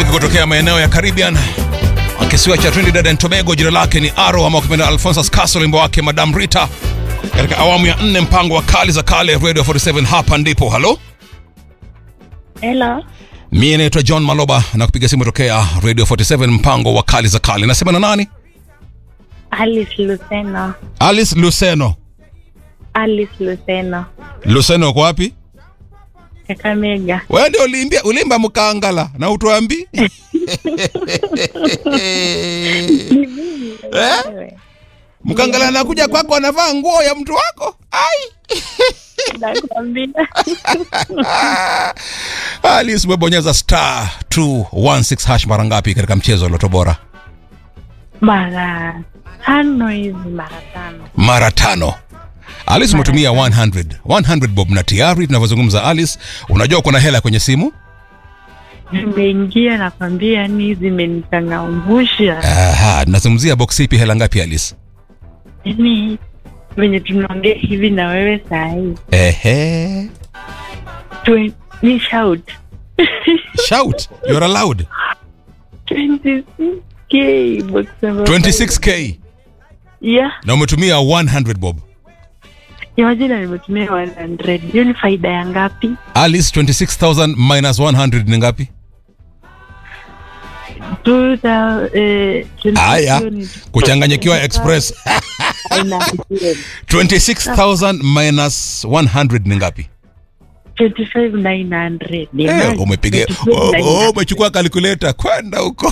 mwanamuziki kutokea maeneo ya Caribbean kisiwa cha Trinidad and Tobago. Jina lake ni Aro ama ukipenda Alphonsus Castle, wimbo wake Madam Rita, katika awamu ya nne mpango wa kali za kale Radio 47. Hapa ndipo halo, Hello. mie naitwa John Maloba na kupiga simu tokea Radio 47 mpango wa kali za kale. Nasema na nani? Alice Luceno. Alice Luceno. Alice Luceno. Luceno uko wapi? Kakamega. Wewe ndio uliimbia ulimba mkangala na utuambi eh? Wewe. Mkangala anakuja kwako anavaa nguo ya mtu wako ai Nakwambia. Alice umebonyeza star 216 hash mara ngapi katika mchezo wa Loto Bora? Mara tano hivi mara tano. Mara tano. Alice umetumia 100 100 bob, na tayari tunavyozungumza, Alice, unajua kuna hela kwenye simu. Nimeingia nakwambia ni zimenichangamsha. Aha, tunazungumzia box ipi? Hela ngapi Alice? Yaani venye tunaongea hivi na wewe saa hii. Ehe, Twe- Ni shout. shout, you're allowed. 26k box number 26k Yeah. na umetumia 100 bob. Imagine nimetumia 100. Hiyo ni faida ya ngapi? Alice, 26000 minus 100 ni ngapi? 2000 eh, Haya, 20 kuchanganyikiwa express. Haina 26000 minus 100 ni ngapi? 25900. Eh, umepiga oh, oh, umechukua calculator kwenda huko.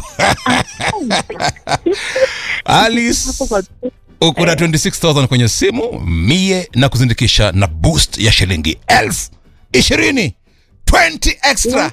Alice, uko na 26000 kwenye simu mie na kuzindikisha na boost ya shilingi elfu ishirini 20 extra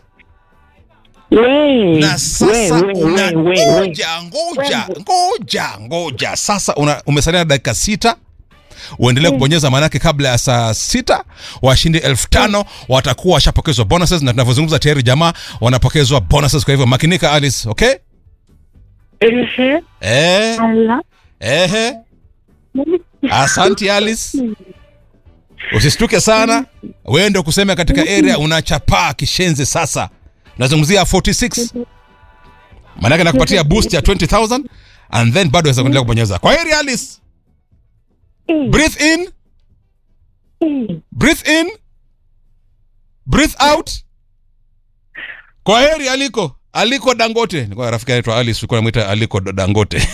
na sasa unangoja ngoja ngoja ngoja sasa una, umesalia na dakika sita uendelee kubonyeza maanake kabla ya saa sita washindi elfu tano watakuwa washapokezwa bonuses na tunavyozungumza tayari jamaa wanapokezwa bonuses kwa hivyo makinika alice okay Ehe, eh, ala. ehe asanti alice usistuke sana wewe ndio kusema katika area unachapaa kishenzi sasa nazungumzia 46 maanake nakupatia boost ya 20000 and then bado waweza kuendelea kubonyeza kwa heri alice Eh, breathe in eh. breathe in breathe out kwa heri aliko aliko dangote nilikuwa na rafiki anaitwa alice ulikuwa namwita aliko dangote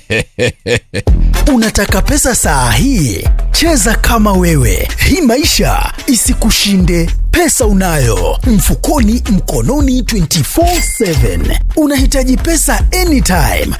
Unataka pesa saa hii? Cheza kama wewe, hii maisha isikushinde. Pesa unayo mfukoni, mkononi, 24/7. Unahitaji pesa anytime